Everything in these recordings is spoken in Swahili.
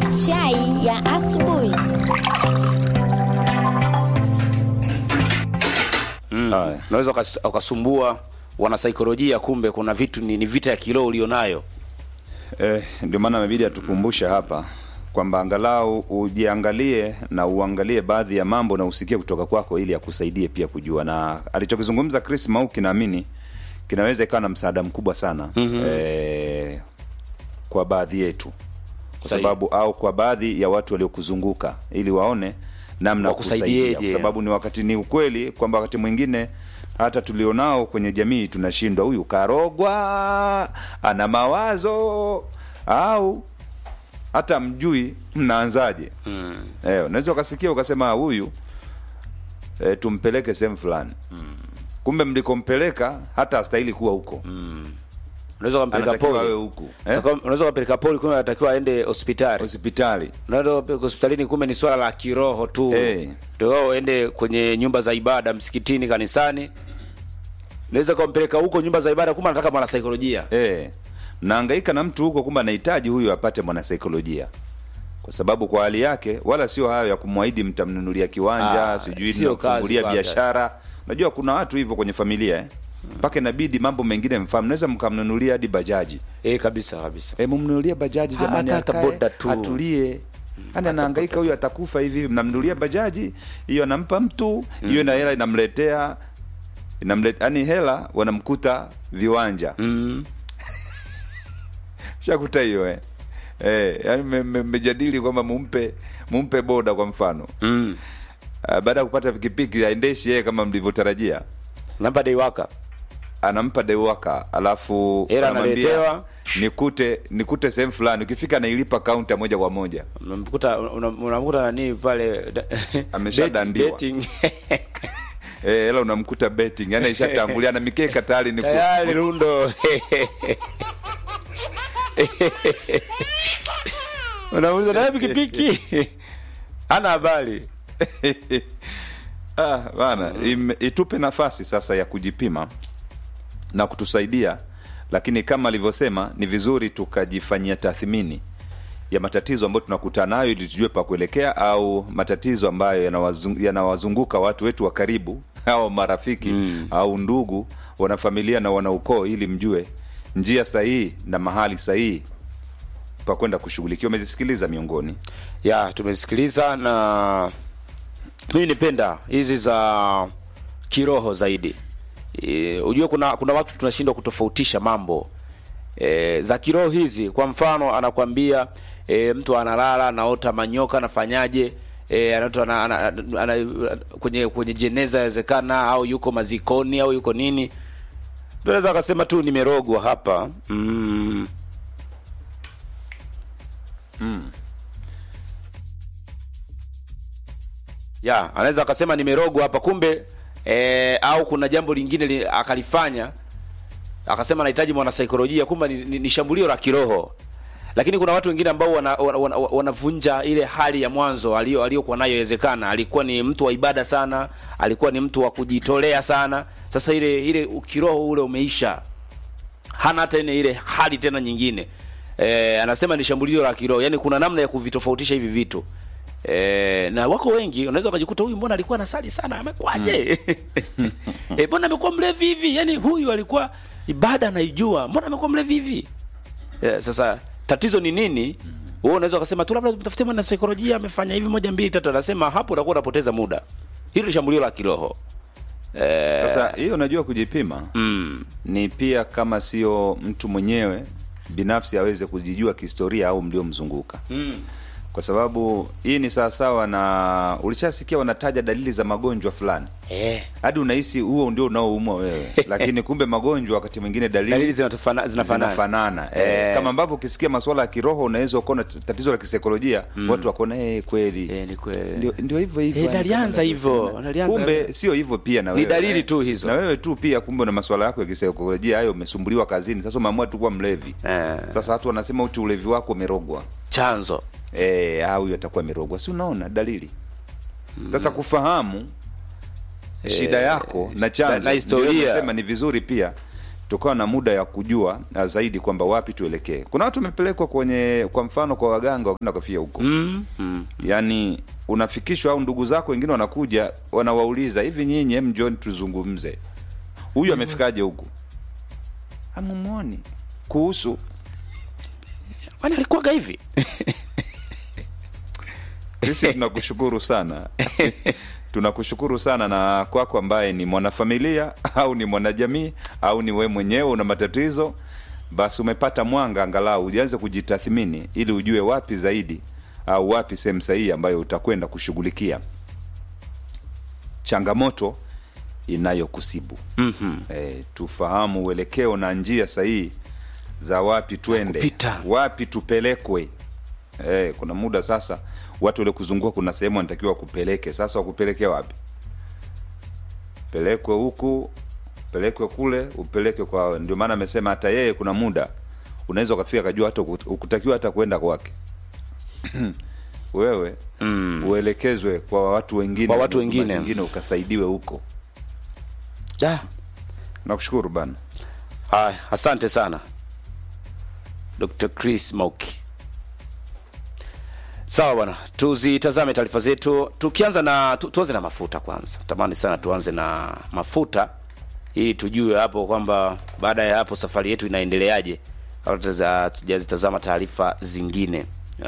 Chai ya asubuhi. Haya. unaweza ukas- ukasumbua wanasaikolojia, kumbe kuna vitu ni, ni vita ya kiroho ulionayo. Eh, ndio maana imebidi atukumbushe hapa kwamba angalau ujiangalie na uangalie baadhi ya mambo na usikie kutoka kwako ili akusaidie pia kujua, na alichokizungumza Chris Mauki naamini kinaweza ikawa na msaada mkubwa sana mm-hmm. eh, kwa baadhi yetu kwa Sahihi. sababu au kwa baadhi ya watu waliokuzunguka ili waone namna ya Wakusaidieje. kusaidia, kwa sababu ni wakati ni ukweli kwamba wakati mwingine hata tulionao kwenye jamii tunashindwa, huyu karogwa, ana mawazo au hata mjui mnaanzaje. mm. Eh, unaweza ukasikia ukasema huyu eh, tumpeleke sehemu fulani mm. kumbe mlikompeleka hata astahili kuwa huko mm. Unaweza ukampeleka anatakiwa awe poli, huku eh? unaweza ukampeleka poli, kumbe anatakiwa aende hospitali. hospitali Unaweza ukampeleka hospitalini, kumbe ni swala la kiroho tu, Eh. ndio wao uende kwenye nyumba za ibada, msikitini, kanisani. Unaweza ukampeleka huko nyumba za ibada, kumbe anataka mwanasaikolojia. Eh, mnahangaika na mtu huko, kumbe anahitaji huyu apate mwanasaikolojia, kwa sababu kwa hali yake, wala sio hayo ya kumwahidi mtamnunulia kiwanja, Ah, sijui sio mnamfungulia kazi kwanza. biashara. Unajua kuna watu hivyo kwenye familia eh, mpaka inabidi mambo mengine mfahamu, naweza mkamnunulia hadi bajaji Eh, kabisa kabisa. eh, mumnunulie bajaji Ha, jamani, hata- hata akae, boda tu. atulie yani anahangaika huyu atakufa hivi, mnamnunulia bajaji hiyo, anampa mtu hiyo, na hela inamletea inamletea, yani hela wanamkuta viwanja Mm. shakuta hiyo eh. Eh, yani me- me- mmejadili kwamba mumpe mumpe boda kwa mfano Mm. uh, baada ya kupata pikipiki aendeshi yeye kama mlivyotarajia, Namba deiwaka. anampa dewaka, alafu Hela anamwambia, analetewa. nikute nikute sehemu fulani, ukifika nailipa kaunta moja kwa moja. Unamkuta una- unamkuta nani pale da- Ameshadandiwa. betting- Eh, hela unamkuta betting, yani ishatangulia na mikeka tayari ni ku- tayari rundo unamuuliza naye pikipiki ana habari ah, bana im- itupe nafasi sasa ya kujipima na kutusaidia, lakini kama alivyosema, ni vizuri tukajifanyia tathmini ya matatizo ambayo tunakutana nayo ili tujue pa kuelekea, au matatizo ambayo yanawazung- yanawazunguka watu wetu wa karibu au marafiki au ndugu, wanafamilia na wanaukoo, ili mjue njia sahihi na mahali sahihi pa kwenda kushughulikiwa. Umezisikiliza miongoni ya tumesikiliza na mimi nipenda hizi za kiroho zaidi e, ujue kuna kuna watu tunashindwa kutofautisha mambo e, za kiroho hizi kwa mfano anakwambia e, mtu analala anaota manyoka anafanyaje e, anaota ana, ana, ana, ana, kwenye kwenye jeneza yawezekana au yuko mazikoni au yuko nini ndio naweza akasema tu nimerogwa hapa mm. ya anaweza akasema nimerogwa hapa kumbe e, au kuna jambo lingine li, akalifanya akasema anahitaji mwanasaikolojia kumbe ni, ni, ni shambulio la kiroho lakini kuna watu wengine ambao wanavunja wana, wana, wanavunja ile hali ya mwanzo aliyo aliyokuwa nayo inawezekana alikuwa ni mtu wa ibada sana alikuwa ni mtu wa kujitolea sana sasa ile ile kiroho ule umeisha hana hata ile ile hali tena nyingine e, anasema ni shambulio la kiroho yani kuna namna ya kuvitofautisha hivi vitu e, na wako wengi unaweza ukajikuta huyu mbona alikuwa anasali sana amekwaje e, mbona amekuwa mlevi hivi yani huyu alikuwa ibada anaijua mbona amekuwa mlevi hivi e, sasa tatizo ni nini wewe unaweza ukasema tu labda mtafute mwana saikolojia amefanya hivi moja mbili tatu anasema hapo utakuwa unapoteza muda hilo ni shambulio la kiroho e, sasa. Hiyo unajua kujipima mm, ni pia kama sio mtu mwenyewe binafsi aweze kujijua kihistoria au mliomzunguka mm. kwa sababu hii ni sawasawa na ulishasikia wanataja dalili za magonjwa fulani eh. hadi unahisi huo ndio unaoumwa wewe lakini kumbe magonjwa wakati mwingine dalili, dalili zinatofana- zinafanana zinafanana Eh. eh, kama ambavyo ukisikia masuala ya kiroho unaweza ukaona t- tatizo la kisaikolojia watu wakaona eh, kweli Eh, ni kweli. ndio ndio hivyo hivyo Eh, yani, nalianza kama hivyo, unavyosema. nalianza kumbe hivyo. sio hivyo pia na Ni wewe dalili eh. tu hizo. na wewe tu pia kumbe una masuala yako ya kisaikolojia hayo umesumbuliwa kazini sasa umeamua tu kuwa mlevi Eh. sasa watu wanasema uti ulevi wako umerogwa chanzo eh, ah, huyu atakuwa amerogwa si unaona dalili sasa kufahamu shida yako na na- chanzo na historia. ndio nasema ni vizuri pia tukawa na muda ya kujua na zaidi kwamba wapi tuelekee kuna watu wamepelekwa kwenye kwa mfano kwa waganga wakaenda kafia huko mm, mm. yaani unafikishwa au ndugu zako wengine wanakuja wanawauliza hivi nyinyi em njoni tuzungumze huyu amefikaje huku amumwoni kuhusu Kwani alikuwaga hivi sisi tunakushukuru sana tunakushukuru sana na kwako ambaye ni mwanafamilia au ni mwanajamii au ni we mwenyewe una matatizo basi umepata mwanga angalau ujianze kujitathmini ili ujue wapi zaidi au wapi sehemu sahihi ambayo utakwenda kushughulikia changamoto inayokusibu mm-hmm. e, tufahamu uelekeo na njia sahihi za wapi twende Kupita. wapi tupelekwe e, kuna muda sasa watu wale kuzunguka kuna sehemu wanatakiwa kupeleke sasa wakupeleke wapi pelekwe huku pelekwe kule upelekwe kwa ndio maana amesema hata yeye kuna muda unaweza ukafika kajua hata uku- ukutakiwa hata kwenda kwake wewe mm. uelekezwe kwa watu wengine Kwa watu huduma wengine. zingine ukasaidiwe huko da nakushukuru bana haya asante sana dr chris mauki sawa bwana tuzitazame taarifa zetu tukianza na tu, tuanze na mafuta kwanza tamani sana tuanze na mafuta ili tujue hapo kwamba baada ya hapo safari yetu inaendeleaje kabla tuza- tujazitazama taarifa zingine uh,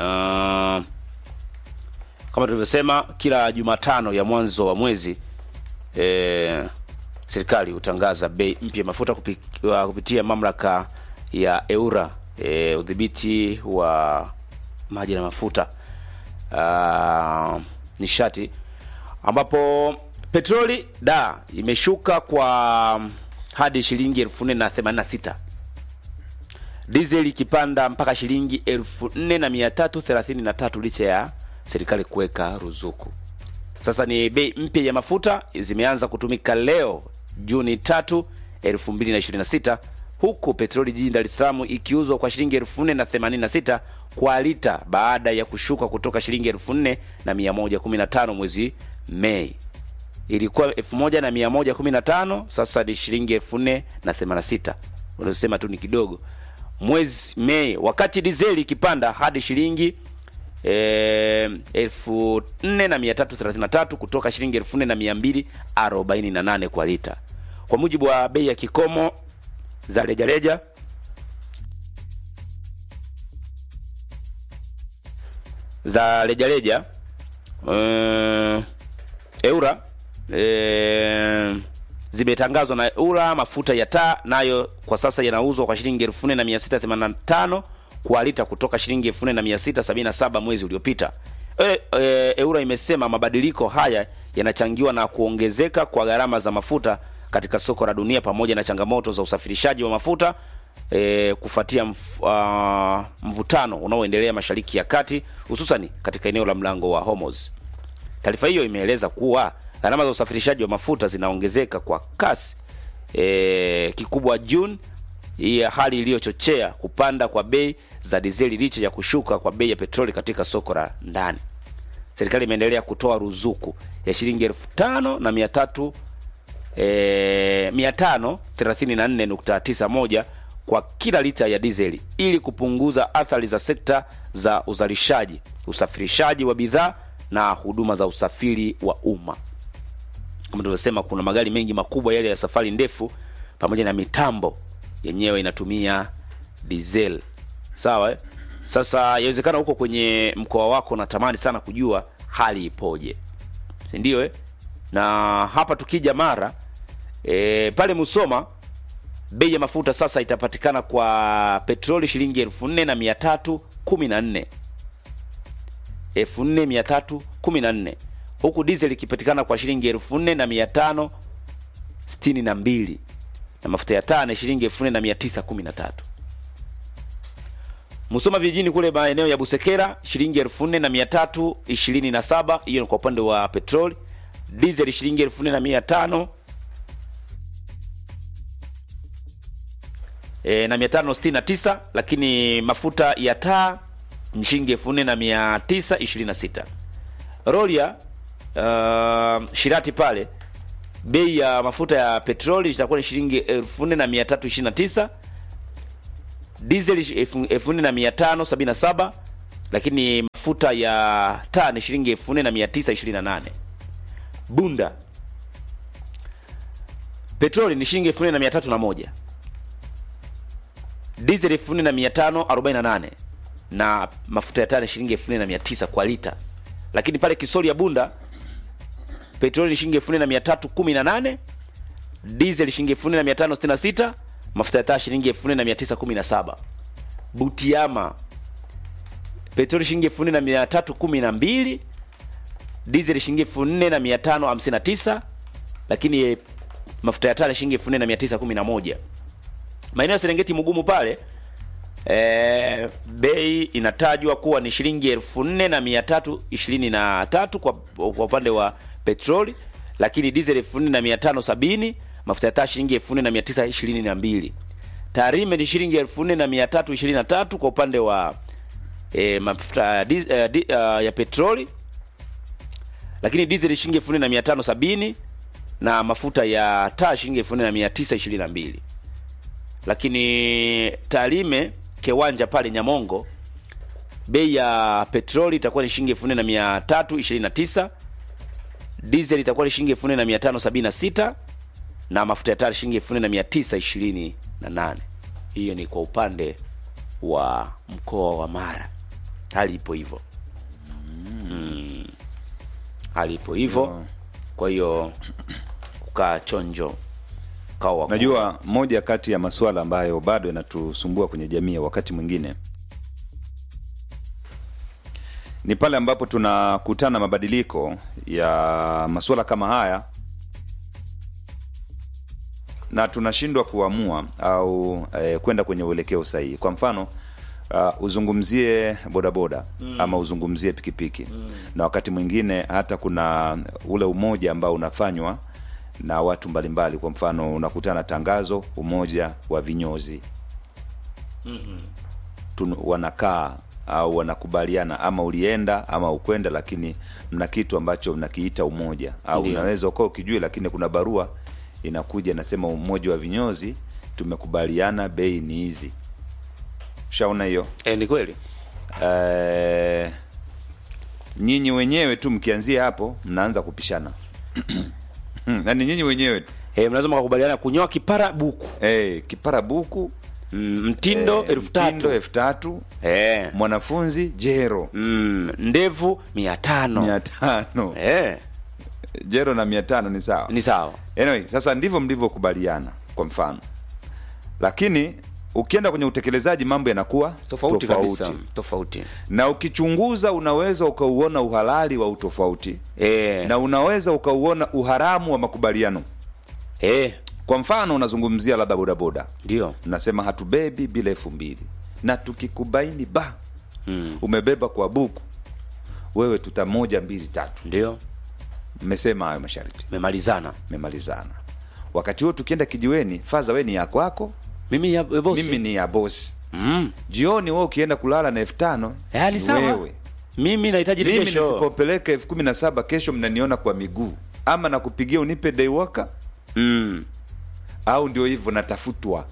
kama tulivyosema kila jumatano ya mwanzo wa mwezi eh, serikali hutangaza bei mpya ya mafuta kupi, wa- kupitia mamlaka ya eura eh, udhibiti wa maji na mafuta uh, nishati ambapo petroli da imeshuka kwa hadi shilingi elfu nne na themanini na sita diesel ikipanda mpaka shilingi elfu nne na mia tatu thelathini na tatu licha ya serikali kuweka ruzuku sasa ni bei mpya ya mafuta zimeanza kutumika leo juni tatu 2026 huku petroli jijini dar es salaam ikiuzwa kwa shilingi 486 kwa lita baada ya kushuka kutoka shilingi 4115 mwezi mei ilikuwa 1115 sasa ni shilingi 4086 unasema tu ni kidogo mwezi mei wakati dizeli ikipanda hadi shilingi eh, elfu nne na mia tatu thelathini na tatu kutoka shilingi elfu nne na mia mbili arobaini na nane kwa lita kwa mujibu wa bei ya kikomo za rejareja za rejareja uh, eura eh, zimetangazwa na eura mafuta ya taa nayo kwa sasa yanauzwa kwa shilingi 4685 kwa lita kutoka shilingi 4677 mwezi uliopita e, e, eura imesema mabadiliko haya yanachangiwa na kuongezeka kwa gharama za mafuta katika soko la dunia pamoja na changamoto za usafirishaji wa mafuta e, kufuatia mf, uh, mvutano unaoendelea mashariki ya kati hususani katika eneo la mlango wa Hormuz. Taarifa hiyo imeeleza kuwa gharama za usafirishaji wa mafuta zinaongezeka kwa kasi e, kikubwa June, hii hali iliyochochea kupanda kwa bei za dizeli licha ya kushuka kwa bei ya petroli katika soko la ndani. Serikali imeendelea kutoa ruzuku ya shilingi elfu tano na mia tatu e, mia tano thelathini na nne nukta tisa moja kwa kila lita ya dizeli ili kupunguza athari za sekta za uzalishaji, usafirishaji wa bidhaa na huduma za usafiri wa umma. Kama tulivyosema, kuna magari mengi makubwa yale ya safari ndefu pamoja na mitambo yenyewe inatumia diesel. Sawa eh? Sasa yawezekana huko kwenye mkoa wako natamani sana kujua hali ipoje, si ndio eh? Na hapa tukija Mara e, pale Musoma bei ya mafuta sasa itapatikana kwa petroli shilingi elfu nne na mia tatu kumi na nne elfu nne mia tatu kumi na nne huku diesel ikipatikana kwa shilingi elfu nne na mia tano sitini na mbili na mafuta ya taa ni shilingi elfu nne na mia tisa kumi na tatu Musoma vijijini kule maeneo ya Busekera shilingi elfu nne na mia tatu ishirini na saba hiyo ni kwa upande wa petroli. Diesel shilingi elfu nne na mia tano e, na mia tano sitini na tisa lakini mafuta ya taa ni shilingi elfu nne na mia tisa ishirini na sita Rolia uh, Shirati pale bei ya mafuta ya petroli itakuwa ni shilingi 4329 diesel elfu- 4577 lakini mafuta ya taa ni shilingi 4928 bunda petroli ni shilingi 4301 diesel 4548 na mafuta ya taa ni shilingi 4900 kwa lita lakini pale kisoli ya bunda petroli ni shilingi 4318 diesel shilingi 4566 mafuta ya taa shilingi 4917 butiama petroli shilingi 4312 diesel shilingi 4559 lakini eh, mafuta ya taa ni shilingi 4911 maeneo ya Serengeti Mugumu pale e, bei inatajwa kuwa ni shilingi elfu nne na mia tatu ishirini na tatu kwa, kwa upande wa petroli, lakini diesel elfu nne na mia tano sabini mafuta ya taa shilingi elfu nne na mia tisa ishirini na mbili Tarime ni shilingi elfu nne na mia tatu ishirini na tatu kwa upande wa e, mafuta ya dis- eh, di- eh, ya petroli, lakini diesel shilingi elfu nne na mia tano sabini na mafuta ya taa shilingi elfu nne na mia tisa ishirini na mbili lakini Tarime kiwanja pale Nyamongo bei ya petroli itakuwa ni shilingi elfu nne na mia tatu ishirini na tisa diesel itakuwa ni shilingi elfu nne na mia tano sabini na sita na mafuta ya taa shilingi elfu nne na mia tisa ishirini na nane hiyo ni kwa upande wa mkoa wa Mara hali ipo hivyo mm. hali ipo hivyo kwa hiyo kukaa chonjo kawa wakubwa. Najua moja kati ya masuala ambayo bado yanatusumbua kwenye jamii wakati mwingine ni pale ambapo tunakutana mabadiliko ya masuala kama haya na tunashindwa kuamua au eh, kwenda kwenye uelekeo sahihi. Kwa mfano uh, uzungumzie bodaboda mm. ama uzungumzie pikipiki mm. na wakati mwingine hata kuna ule umoja ambao unafanywa na watu mbalimbali. Kwa mfano unakutana tangazo umoja wa vinyozi Tun- wanakaa au wanakubaliana ama ulienda ama ukwenda, lakini mna kitu ambacho mnakiita umoja au Ndio. unaweza ukawa ukijui, lakini kuna barua inakuja inasema umoja wa vinyozi tumekubaliana bei ni hizi. Ushaona hiyo? E, ni kweli Eh, nyinyi wenyewe tu mkianzia hapo mnaanza kupishana yani nyinyi wenyewe tu e, mnaweza mkakubaliana kunyoa kipara buku eh, kipara buku mm, mtindo eh, elfu mtindo tatu elfu tatu e, mwanafunzi jero mm, ndevu mia tano mia tano e, jero na mia tano ni sawa ni sawa anyway, sasa ndivyo mlivyokubaliana kwa mfano lakini ukienda kwenye utekelezaji mambo yanakuwa tofauti kabisa tofauti na ukichunguza unaweza ukauona uhalali wa utofauti e, na unaweza ukauona uharamu wa makubaliano e, kwa mfano unazungumzia labda bodaboda ndio nasema hatubebi bila elfu mbili na tukikubaini ba mm, umebeba kwa buku wewe tuta moja mbili tatu ndio mmesema hayo masharti memalizana mmemalizana wakati huo tukienda kijiweni faza we ni ya kwako mimi ya e, bosi mimi ni ya bosi mm. jioni we ukienda kulala na elfu tano Eh, ni sawa wewe mimi nahitaji mimi rejesho nisipopeleka elfu kumi na saba kesho mnaniona kwa miguu ama nakupigia unipe daiwaka mm. au ndio hivyo natafutwa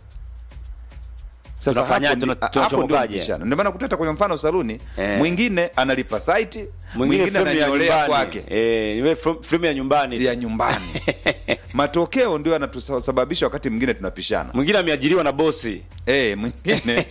sasa Tunafanyaje? hapo ndi- Tuna- hapo ndio tunachomokaje? mbishano. ndio maana kutata kwenye mfano saluni Eh. mwingine analipa site mwingine frame ya ananyolea nyumbani. kwake Eh, iwe frame- frame ya nyumbani ya nyumbani matokeo ndio yanatusababisha wakati mwingine tunapishana mwingine ameajiriwa na bosi eh mwingine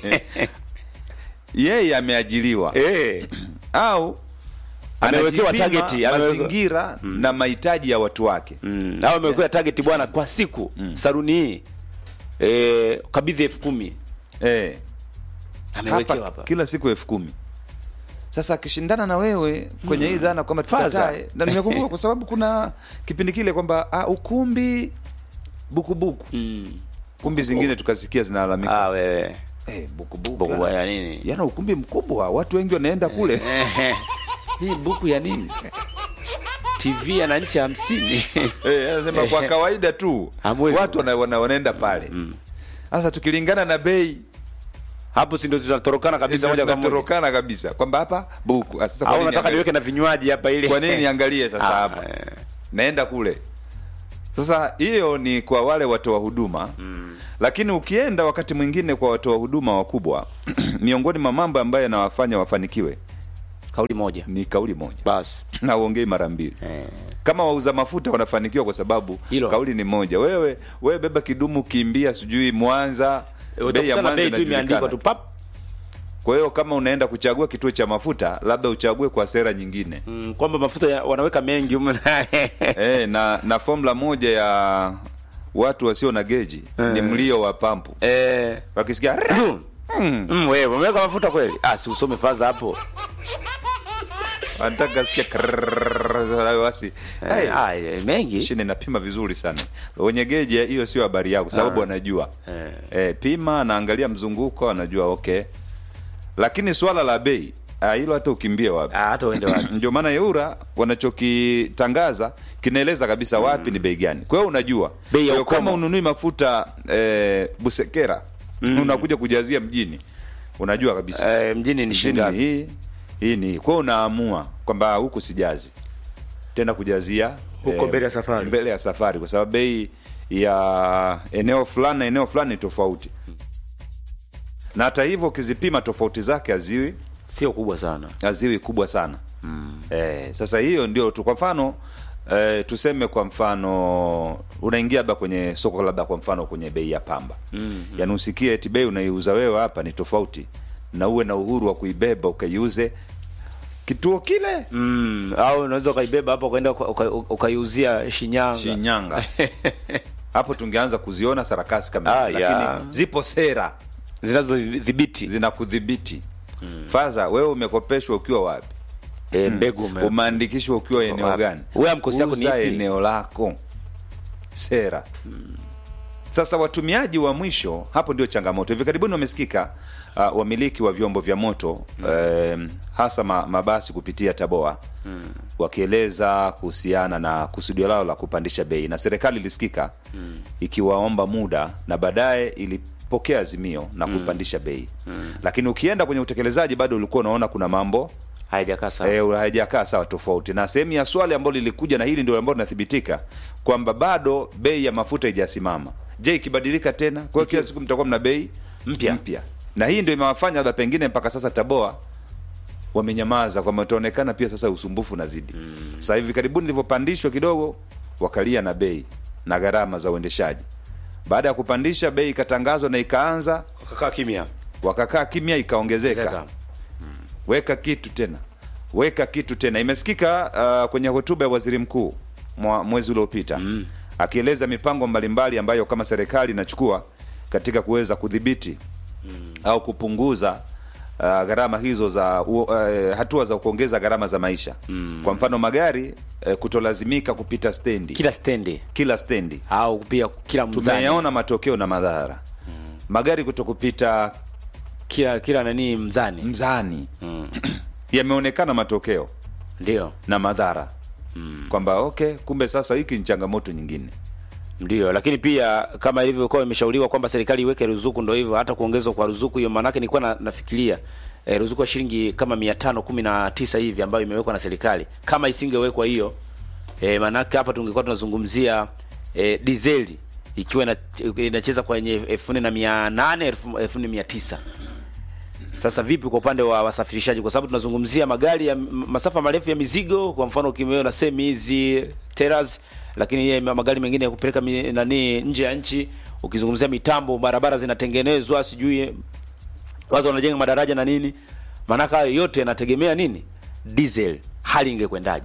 yeye ameajiriwa eh. au Amewekewa anajipima target, amewekewa- mazingira na mahitaji ya watu wake mm. au amewekewa target bwana kwa siku saruni hii eh, kabidhi elfu kumi eh. amewekewa hapa hapa kila siku elfu kumi sasa akishindana na wewe kwenye hii dhana kwamba Faza. tukatae na nimekumbuka kwa sababu kuna kipindi kile kwamba ah, ukumbi bukubuku mm. kumbi zingine tukasikia zinalalamika ah, wewe eh, bukubuku buku yana- ya nini yana ukumbi mkubwa watu wengi wanaenda kule Ehe. hii buku ya nini tv ana nchi hamsini Eh, anasema kwa kawaida tu Hamwezi watu wana, wana, wanaenda pale sasa tukilingana na bei hapo si ndio tutatorokana kabisa moja kwa moja tunatorokana kabisa kwamba hapa buku Ah, sasa kwa au nini nataka niangalie- niweke na vinywaji hapa ili kwa nini niangalie sasa Ah, hapa eh. naenda kule Sasa hiyo ni kwa wale watoa huduma mm. Lakini ukienda wakati mwingine kwa watoa huduma wakubwa miongoni mwa mambo ambayo yanawafanya wafanikiwe kauli moja ni kauli moja basi na uongei mara mbili eh. kama wauza mafuta wanafanikiwa kwa sababu Hilo. kauli ni moja. Wewe wewe beba kidumu kimbia sijui Mwanza, bei ya utakutana Mwanza bei tu imeandikwa inajulikana. tu pap Kwa hiyo kama unaenda kuchagua kituo cha mafuta, labda uchague kwa sera nyingine mm, kwamba mafuta ya, wanaweka mengi humu e, na na formula moja ya watu wasio na geji ni mlio wa pampu eh, wakisikia mm, wewe umeweka mafuta kweli ah, si usome faza hapo wanataka sikia krrrr, basi hey, eh, ah, eh, mengi mashine inapima vizuri sana wenye geji hiyo sio habari yako sababu anajua Eh. eh, pima anaangalia mzunguko anajua okay lakini swala la bei ah, hilo hata ukimbie wapi ah, hata uende wapi ndio maana eura wanachokitangaza kinaeleza kabisa wapi ni bei gani kwa hiyo unajua Bei ya Kwa hiyo ukomo. kama ununui mafuta eh, busekera unakuja kujazia mjini unajua kabisa eh, mjini ni mjini ni shingapi hii hii ni hii. kwa hiyo unaamua kwamba huku sijazi tena kujazia Huko mbele ya safari. mbele ya safari kwa sababu bei ya eneo fulani na eneo fulani ni tofauti na hata hivyo ukizipima tofauti zake haziwi sio kubwa sana haziwi kubwa sana mm. eh, sasa hiyo ndio tu kwa mfano eh, tuseme kwa mfano unaingia labda kwenye soko labda kwa mfano kwenye bei ya pamba mm, yaani usikie eti bei unaiuza wewe hapa ni tofauti na uwe na uhuru wa kuibeba ukaiuze kituo kile mm, au unaweza ukaibeba hapo ukaenda uka- uka- ukaiuzia Shinyanga Shinyanga hapo tungeanza kuziona sarakasi kama Ah, hizi, ya. lakini zipo sera zinazodhibiti zinakudhibiti mm. faza wewe umekopeshwa ukiwa wapi eh, mbegu ume- umeandikishwa ukiwa eneo wapi? gani Wewe mkosi yako ni Uza ipi? eneo lako sera sasa watumiaji wa mwisho hapo ndio changamoto hivi karibuni wamesikika uh, wamiliki wa vyombo vya moto um, hasa ma, mabasi kupitia taboa wakieleza kuhusiana na kusudio lao la kupandisha bei na serikali ilisikika ikiwaomba muda na baadaye ilipokea azimio na kupandisha bei lakini ukienda kwenye utekelezaji bado ulikuwa unaona kuna mambo haijakaa sawa eh, haijakaa sawa tofauti na sehemu ya swali ambalo lilikuja na hili ndio ambalo linathibitika kwamba bado bei ya mafuta haijasimama je ikibadilika tena kwa hiyo kila siku mtakuwa mna bei Mpya. mpya na hii ndio imewafanya labda pengine mpaka sasa taboa wamenyamaza kwamba utaonekana pia sasa usumbufu unazidi mm. sasa hivi karibuni ilivyopandishwa kidogo wakalia na bei na gharama za uendeshaji baada ya kupandisha bei ikatangazwa na ikaanza wakakaa kimya wakakaa kimya ikaongezeka Zeka. weka kitu tena weka kitu tena imesikika uh, kwenye hotuba ya waziri mkuu mwa mwezi uliopita mm. akieleza mipango mbalimbali ambayo kama serikali inachukua katika kuweza kudhibiti mm. au kupunguza uh, gharama hizo za uh, uh, hatua za kuongeza gharama za maisha mm. kwa mfano magari uh, kutolazimika kupita stendi kila stendi kila stendi au pia kila mzani tumeyaona matokeo na madhara mm. magari kutokupita kila kila nani mzani mzani yameonekana matokeo ndio na madhara mm. kwamba okay kumbe sasa hiki ni changamoto nyingine ndio lakini pia kama ilivyokuwa imeshauriwa kwamba serikali iweke ruzuku ndo hivyo hata kuongezwa kwa ruzuku hiyo maanake nilikuwa na, nafikiria eh, ruzuku ya shilingi kama mia tano kumi na tisa hivi ambayo imewekwa na serikali kama isingewekwa hiyo eh, maanake hapa tungekuwa tunazungumzia eh, dizeli ikiwa ina- inacheza kwenye elfu nne na mia nane elfu elfu nne mia tisa sasa vipi kwa upande wa wasafirishaji kwa sababu tunazungumzia magari ya m- masafa marefu ya mizigo kwa mfano kimeona semi hizi teras lakini ye magari mengine ya kupeleka mi- nani nje ya nchi ukizungumzia mitambo barabara zinatengenezwa sijui watu wanajenga madaraja na nini maanake hayo yote yanategemea nini diesel hali ingekwendaje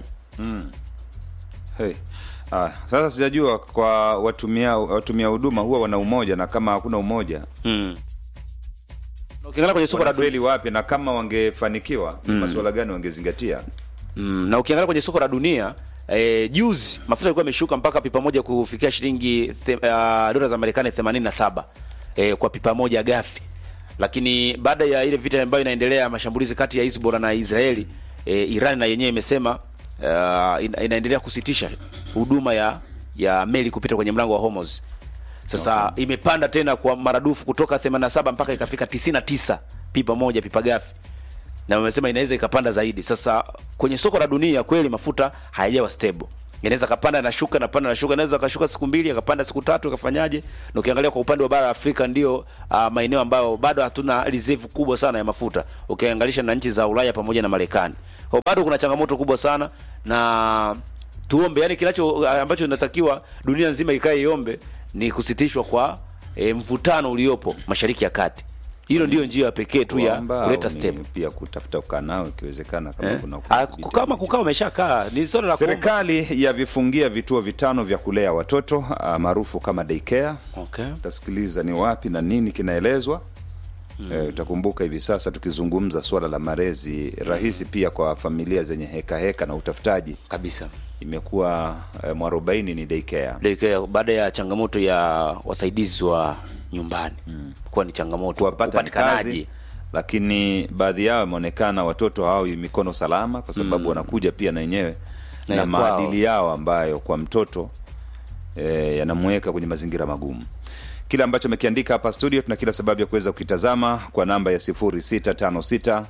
hey. ah, sasa sijajua kwa watumia watumia huduma huwa wana umoja na kama hakuna umoja mm. ukiangalia kwenye soko la dunia wanafeli wapi na kama wangefanikiwa mm. masuala gani wangezingatia mm, na ukiangalia kwenye soko la dunia eh, juzi mafuta yalikuwa yameshuka mpaka pipa moja kufikia shilingi the- uh, dola za Marekani 87 eh, kwa pipa moja gafi, lakini baada ya ile vita ambayo inaendelea mashambulizi kati ya Hezbollah na Israeli eh, Iran na yenyewe imesema uh, ina, inaendelea kusitisha huduma ya ya meli kupita kwenye mlango wa Hormuz. Sasa okay. imepanda tena kwa maradufu kutoka 87 mpaka ikafika 99 pipa moja pipa gafi na wamesema inaweza ikapanda zaidi. Sasa kwenye soko la dunia kweli mafuta hayajawa stable, inaweza kapanda na shuka na panda na shuka, inaweza kashuka siku mbili akapanda siku tatu akafanyaje. Na ukiangalia kwa upande wa bara la Afrika ndio uh, maeneo ambayo bado hatuna reserve kubwa sana ya mafuta ukianganisha na nchi za Ulaya pamoja na Marekani. Kwa bado kuna changamoto kubwa sana na tuombe, yani kinacho ambacho inatakiwa dunia nzima ikae iombe ni kusitishwa kwa e, mvutano uliopo Mashariki ya Kati. Hilo ndio njia pekee tu ya Kuomba kuleta au ni step. pia kutafuta kukaa nao ikiwezekana kama Eh? kuna Ah, kama kukaa umeshakaa ni swala la kuomba. Serikali yavifungia vituo vitano vya kulea watoto ah, maarufu kama daycare. Okay. Utasikiliza ni wapi na nini kinaelezwa. Eh, utakumbuka hivi sasa tukizungumza suala la malezi rahisi pia kwa familia zenye heka heka na utafutaji, Kabisa. imekuwa eh, mwarobaini ni daycare. Daycare, baada ya changamoto ya wasaidizi wa nyumbani kuwa ni changamoto kuwapata ni upatikanaji. kazi, lakini baadhi yao imeonekana watoto hawawi mikono salama, kwa sababu wanakuja pia na wenyewe Na na, ya kwao. maadili yao ambayo kwa mtoto e, yanamweka kwenye mazingira magumu. Kile ambacho amekiandika hapa studio, tuna kila sababu ya kuweza kukitazama kwa namba ya 0656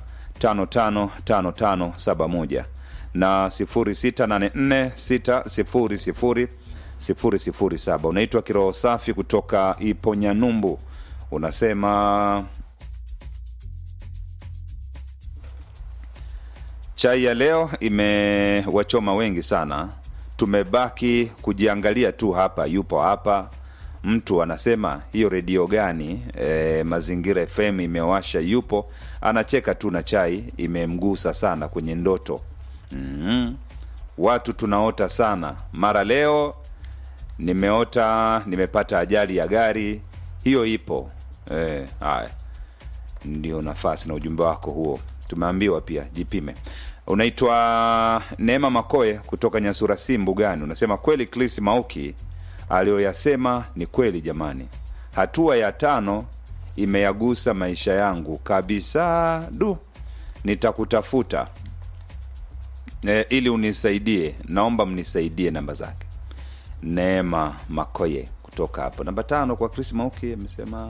555571 na 0684 600 007. Unaitwa Kiroho Safi kutoka Iponyanyumbu, unasema chai ya leo imewachoma wengi sana, tumebaki kujiangalia tu hapa, yupo hapa mtu anasema hiyo redio gani? E, Mazingira FM imewasha, yupo anacheka tu na chai imemgusa sana kwenye ndoto. mm Watu tunaota sana, mara leo nimeota nimepata ajali ya gari, hiyo ipo. E, haya ndio nafasi na ujumbe wako huo, tumeambiwa pia jipime. Unaitwa Neema Makoe kutoka Nyasura si Mbugani, unasema kweli Chris Mauki aliyoyasema ni kweli jamani. Hatua ya tano imeyagusa maisha yangu kabisa. Du, nitakutafuta e, ili unisaidie, naomba mnisaidie namba zake. Neema Makoye kutoka hapo. Namba tano kwa Chris Mauki amesema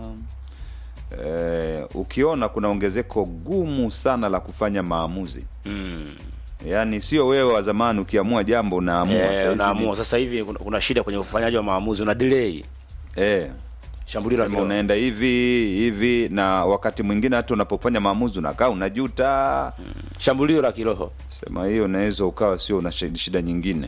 eh, ukiona kuna ongezeko gumu sana la kufanya maamuzi Mm. yaani sio wewe wa zamani ukiamua jambo unaamua Eh, Saizi unaamua ni- sasa hivi kuna, kuna shida kwenye ufanyaji wa maamuzi, una delay eh, shambulio la sema kiroho. unaenda hivi hivi na wakati mwingine hata unapofanya maamuzi unakaa unajuta shambulio la kiroho. sema hiyo unaweza ukawa sio una shi- shida nyingine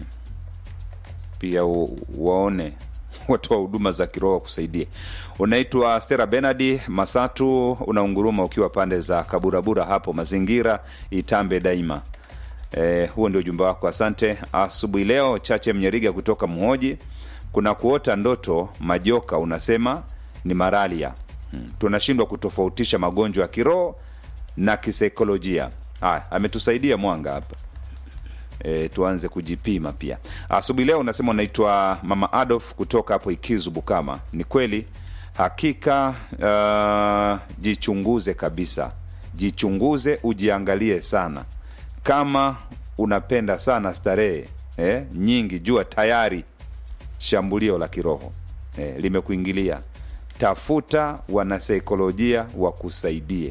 pia u, waone watoa huduma za kiroho kusaidie unaitwa stera benadi masatu unaunguruma ukiwa pande za kaburabura hapo mazingira itambe daima Eh, huo ndio ujumbe wako asante asubuhi leo chache mnyeriga kutoka mhoji kuna kuota ndoto majoka unasema ni maralia hmm. tunashindwa kutofautisha magonjwa ya kiroho na kisaikolojia haya ametusaidia mwanga hapa e, tuanze kujipima pia asubuhi leo unasema unaitwa mama adolf kutoka hapo ikizu bukama ni kweli hakika uh, jichunguze kabisa jichunguze ujiangalie sana kama unapenda sana starehe eh, nyingi jua tayari shambulio la kiroho eh, limekuingilia tafuta wanasaikolojia wakusaidie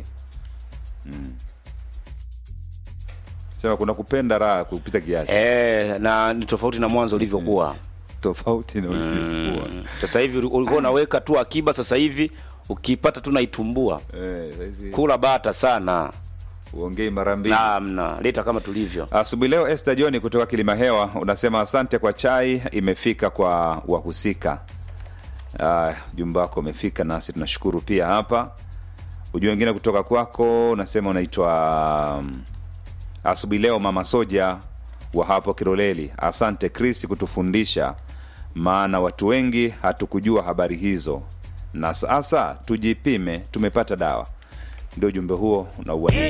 sema kuna kupenda raha kupita kiasi Eh, na ni tofauti na mwanzo ulivyokuwa. tofauti na ulivyokuwa Sasa hivi uli- ulikuwa unaweka tu akiba, sasa hivi ukipata tu naitumbua. Eh, saizi Kula bata sana. uongei mara mbili Namna, leta kama tulivyo. asubuhi leo Esther John kutoka Kilima Hewa unasema asante kwa chai imefika kwa wahusika Ah, ujumbe wako umefika nasi tunashukuru pia hapa ujumbe wengine kutoka kwako unasema unaitwa um, asubuhi leo mama soja wa hapo Kiroleli asante Chris kutufundisha maana watu wengi hatukujua habari hizo na sasa tujipime tumepata dawa ndio ujumbe huo unauania